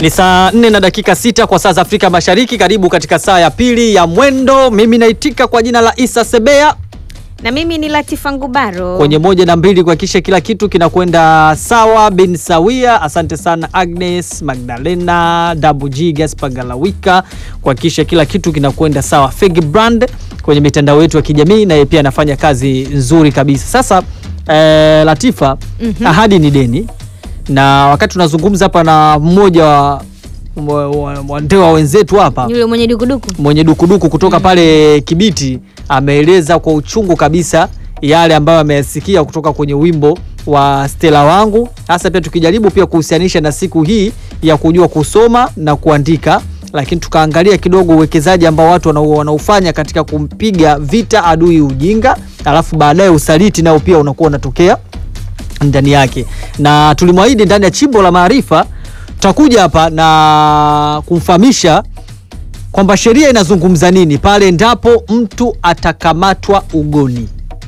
Ni saa nne na dakika sita kwa saa za Afrika Mashariki. Karibu katika saa ya pili ya Mwendo. Mimi naitika kwa jina la Isa Sebea na mimi ni Latifa Ngubaro kwenye moja na mbili kuhakikisha kila kitu kinakwenda sawa bin sawia. Asante sana Agnes Magdalena Dabu G Gaspar Galawika kuhakikisha kila kitu kinakwenda sawa. Fegi Brand kwenye mitandao yetu ya kijamii naye pia anafanya kazi nzuri kabisa. Sasa eh, Latifa, ahadi ni deni, na wakati tunazungumza hapa na mmoja wa wa- wa- wa ndewa wenzetu hapa yule mwenye dukuduku mwenye dukuduku kutoka pale Kibiti ameeleza kwa uchungu kabisa yale ambayo ameyasikia kutoka kwenye wimbo wa Stella wangu, hasa pia tukijaribu pia kuhusianisha na siku hii ya kujua kusoma na kuandika, lakini tukaangalia kidogo uwekezaji ambao watu wana- wanaufanya katika kumpiga vita adui ujinga, alafu baadaye usaliti nao pia unakuwa unatokea ndani yake, na tulimwahidi ndani ya chimbo la maarifa tutakuja hapa na kumfahamisha kwamba sheria inazungumza nini pale endapo mtu atakamatwa ugoni.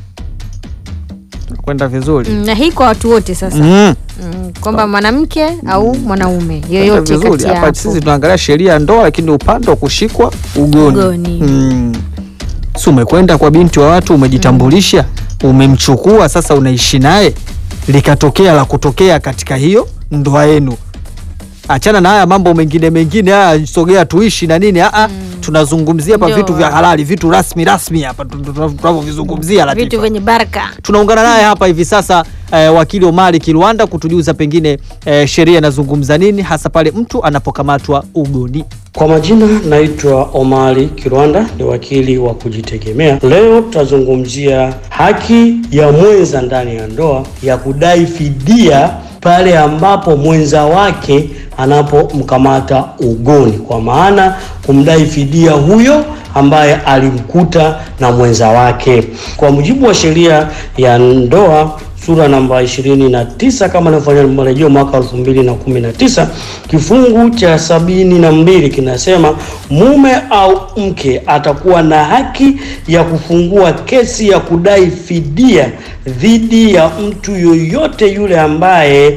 Kwenda vizuri Mm, na hii kwa watu wote sasa Mm. mm, kwamba mwanamke au mwanaume Kwenda yoyote vizuri. kati ya Hapa hapo. sisi tunaangalia sheria ya ndoa, lakini upande wa kushikwa ugoni, Ugoni. Mm. Si umekwenda kwa binti wa watu, umejitambulisha, umemchukua, sasa unaishi naye, likatokea la kutokea katika hiyo ndoa yenu. Achana na haya mambo mengine mengine, haya sogea tuishi na nini. Aa, tunazungumzia hapa Ndio. vitu vya halali, vitu rasmi rasmi hapa tu- tu- tunavyovizungumzia. Latifa. vitu vyenye baraka Tunaungana naye hapa hivi sasa eh, wakili Omari Kilwanda kutujuza pengine eh, sheria inazungumza nini hasa pale mtu anapokamatwa ugoni. Kwa majina naitwa Omari Kirwanda, ni wakili wa kujitegemea. Leo tutazungumzia haki ya mwenza ndani ya ndoa ya kudai fidia pale ambapo mwenza wake anapomkamata ugoni, kwa maana kumdai fidia huyo ambaye alimkuta na mwenza wake. Kwa mujibu wa sheria ya ndoa sura namba 29 kama inavyofanya marejeo mwaka 2019 kifungu cha sabini na mbili kinasema mume au mke atakuwa na haki ya kufungua kesi ya kudai fidia dhidi ya mtu yoyote yule ambaye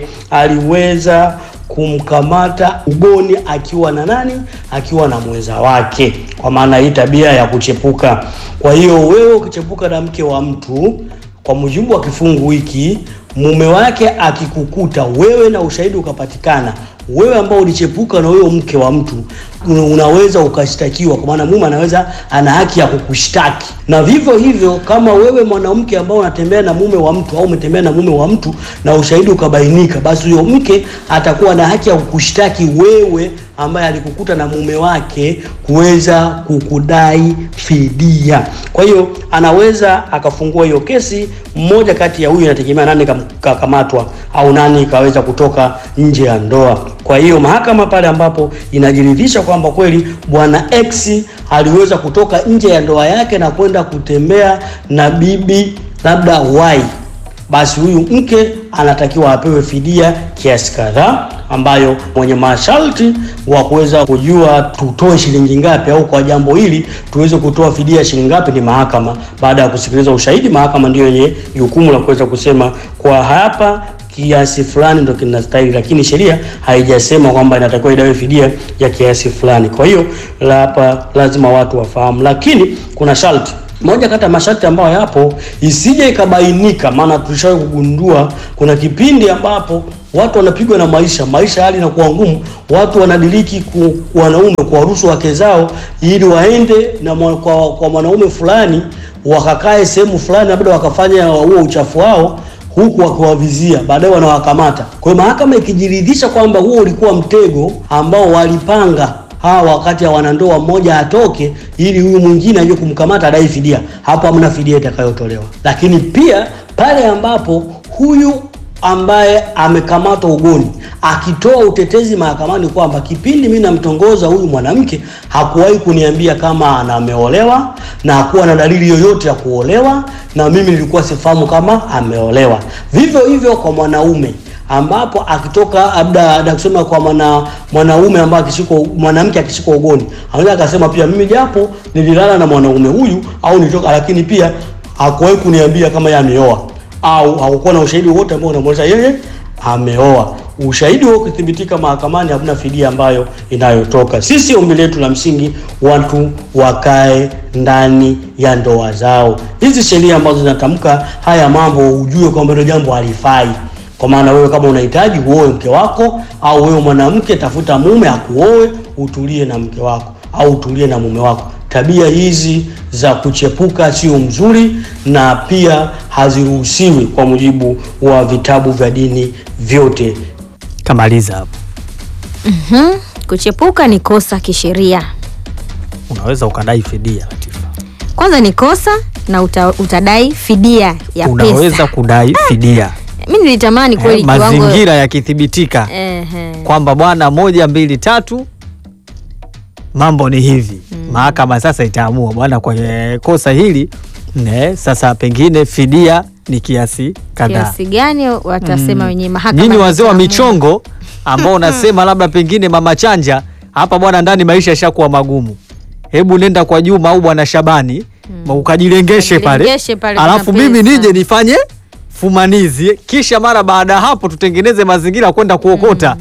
aliweza kumkamata ugoni akiwa na nani? Akiwa na mwenza wake, kwa maana hii tabia ya kuchepuka. Kwa hiyo wewe ukichepuka na mke wa mtu kwa mujibu wa kifungu hiki, mume wake akikukuta wewe na ushahidi ukapatikana, wewe ambao ulichepuka na huyo mke wa mtu una- unaweza ukashtakiwa, kwa maana mume anaweza ana haki ya kukushtaki. Na vivyo hivyo, kama wewe mwanamke ambao unatembea na mume wa mtu au umetembea na mume wa mtu na ushahidi ukabainika, basi huyo mke atakuwa na haki ya kukushtaki wewe ambaye alikukuta na mume wake kuweza kukudai fidia. Kwa hiyo anaweza akafungua hiyo kesi, mmoja kati ya huyu, inategemea nani kam- kakamatwa au nani kaweza kutoka nje ya ndoa. Kwa hiyo mahakama pale ambapo inajiridhisha kwamba kweli bwana X aliweza kutoka nje ya ndoa yake na kwenda kutembea na bibi labda Y basi huyu mke anatakiwa apewe fidia kiasi kadhaa, ambayo mwenye masharti wa kuweza kujua tutoe shilingi ngapi au kwa jambo hili tuweze kutoa fidia shilingi ngapi ni mahakama. Baada ya kusikiliza ushahidi, mahakama ndiyo yenye jukumu la kuweza kusema kwa hapa kiasi fulani ndo kinastahili, lakini sheria haijasema kwamba inatakiwa idawe fidia ya kiasi fulani. Kwa hiyo la hapa lazima watu wafahamu, lakini kuna sharti moja kati ya masharti ambayo yapo isije ikabainika, maana tulishawahi kugundua kuna kipindi ambapo watu wanapigwa na maisha, maisha hali inakuwa ngumu, watu wanadiriki ku, wanaume kuwaruhusu wake zao ili waende na mwa, kwa, kwa mwanaume fulani wakakae sehemu fulani, labda wakafanya huo uchafu wao huku wakiwavizia, baadaye wanawakamata. Kwa hiyo mahakama ikijiridhisha kwamba huo ulikuwa mtego ambao walipanga hawa wakati ya wanandoa mmoja atoke ili huyu mwingine aje kumkamata adai fidia, hapo hamna fidia itakayotolewa. Lakini pia pale ambapo huyu ambaye amekamatwa ugoni akitoa utetezi mahakamani kwamba kipindi mimi namtongoza huyu mwanamke hakuwahi kuniambia kama ana ameolewa na hakuwa na dalili yoyote ya kuolewa, na mimi nilikuwa sifahamu kama ameolewa. Vivyo hivyo kwa mwanaume ambapo akitoka labda labda kusema kwa mwana mwanaume ambaye akishikwa mwanamke akishikwa ugoni, anaweza akasema pia mimi japo nililala na mwanaume huyu au nilitoka, lakini pia hakuwahi kuniambia kama yeye ameoa au hakukuwa na ushahidi wote ambao unamwonyesha yeye ameoa. ushahidi huo ukithibitika mahakamani, hakuna fidia ambayo inayotoka. Sisi ombi letu la msingi, watu wakae ndani ya ndoa zao. Hizi sheria ambazo zinatamka haya mambo, ujue kwamba hilo jambo halifai. Kwa maana wewe kama unahitaji uoe mke wako, au wewe mwanamke, tafuta mume akuoe, utulie na mke wako au utulie na mume wako. Tabia hizi za kuchepuka sio mzuri na pia haziruhusiwi kwa mujibu wa vitabu vya dini vyote. Kamaliza hapo. Mhm. Kuchepuka ni kosa kisheria. Unaweza ukadai fidia Latifa. Kwanza ni kosa na uta, utadai fidia ya Unaweza pesa. kudai fidia Mimi nilitamani kweli eh, kiwango mazingira yakithibitika Ehe. kwamba bwana, moja mbili tatu, mambo ni hivi. Mahakama sasa itaamua bwana, kwenye kosa hili ne, sasa pengine fidia ni kiasi kadhaa. kiasi gani watasema wenyewe mahakama. Nyinyi wazee wa itaamua. michongo ambao unasema labda pengine mama chanja hapa bwana, ndani maisha yashakuwa magumu, hebu nenda kwa Juma au bwana Shabani ukajilengeshe pale, Ukajilengeshe pale, alafu kuna mimi pesa. nije nifanye fumanizi, kisha mara baada ya hapo tutengeneze mazingira ya kwenda kuokota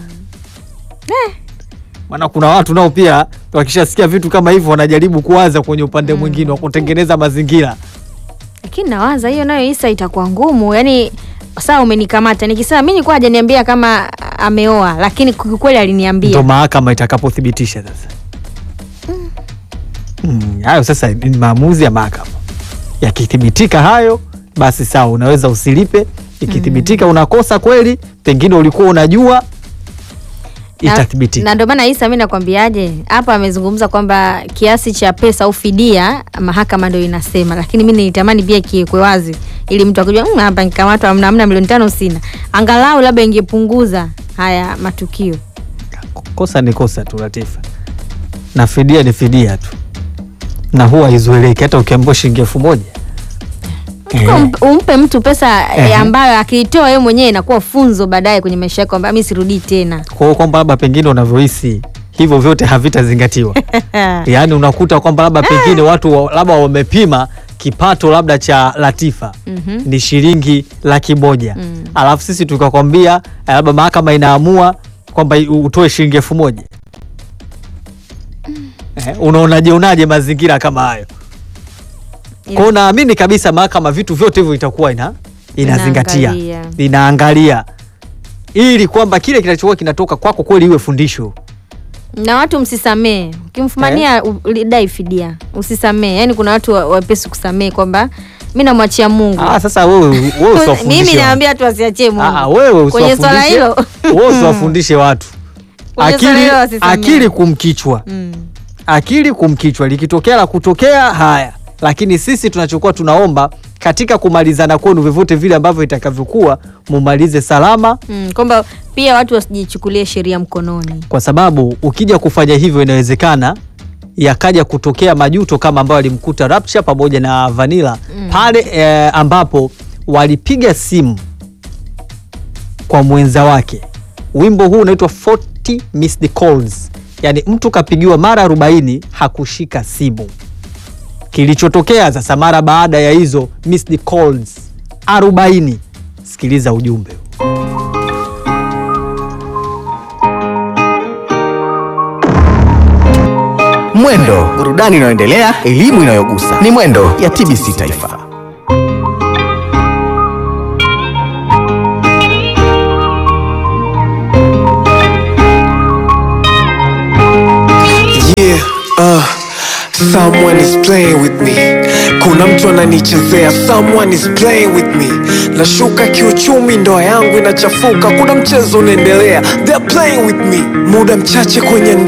maana kuna watu nao pia wakishasikia vitu kama hivyo wanajaribu kuwaza kwenye upande mwingine wa kutengeneza mazingira. Lakini nawaza hiyo nayo Isa itakuwa ngumu. Yaani sawa umenikamata nikisema mimi nilikuwa hajaniambia kama ameoa lakini kweli aliniambia. Ndo mahakama itakapothibitisha sasa. Mm, hayo sasa ni maamuzi ya mahakama. Yakithibitika hayo, basi sawa, unaweza usilipe. Ikithibitika unakosa kweli, pengine ulikuwa unajua, Na- itathibitika. Na ndio maana Isa, mimi nakwambiaje, hapa amezungumza kwamba kiasi cha pesa au fidia mahakama ndio inasema, lakini mimi nilitamani pia kiwekwe wazi ili mtu akijua "Mm, hapa nikamatwa, amna amna milioni tano sina, angalau labda ingepunguza haya matukio. Kosa ni kosa tu, Latifa, na fidia ni fidia tu, na huwa haizoeleki. Hata ukiambiwa shilingi elfu moja Kwa Eh. ump- umpe mtu pesa Ehe. eh, ambayo akiitoa yeye mwenyewe inakuwa funzo baadaye kwenye maisha yake kwamba mimi sirudii tena. kwa hiyo kwamba labda pengine unavyohisi hivyo vyote havitazingatiwa. Yaani unakuta kwamba labda pengine watu wa- labda wamepima kipato labda cha Latifa Mhm. ni shilingi laki moja Mm. alafu sisi tukakwambia eh, labda mahakama inaamua kwamba i- utoe shilingi elfu moja eh, unaonaje unaje mazingira kama hayo? Kwa hiyo naamini kabisa mahakama vitu vyote hivyo itakuwa ina inazingatia Inaangalia. inaangalia ili kwamba kile kinachokuwa kinatoka kwako kweli iwe fundisho. na watu msisamee, ukimfumania eh? dai fidia, usisamee. Yani kuna watu wa- wepesi kusamee kwamba mi namwachia Mungu. Ah, sasa wewe wewe usiwafundishe Mimi watu. naambia watu wasiachie Mungu. Ah, ah, wewe kwenye swala usiwafundishe hilo wewe usiwafundishe watu Kwenye swala akili, hilo wasisamee. akili kumkichwa Mm. akili kumkichwa, likitokea la kutokea haya, lakini sisi tunachokuwa tunaomba katika kumalizana kwenu vyovyote vile ambavyo itakavyokuwa, mumalize salama, Mm, kwamba pia watu wasijichukulie sheria mkononi. kwa sababu ukija kufanya hivyo inawezekana yakaja kutokea majuto kama ambayo alimkuta Rapture pamoja na Vanilla pale eh, ambapo walipiga simu kwa mwenza wake. Wimbo huu unaitwa 40 missed calls, yaani mtu kapigiwa mara 40 hakushika simu. Kilichotokea sasa mara baada ya hizo missed calls 40, sikiliza ujumbe huu. Mwendo, burudani inayoendelea, elimu inayogusa. Ni Mwendo ya TBC Taifa. Yeah, uh, someone is playing with me. Kuna mtu ananichezea, someone is playing with me. Nashuka kiuchumi, ndoa yangu inachafuka, kuna mchezo unaendelea, they're playing with me. Muda mchache kwenye ndoa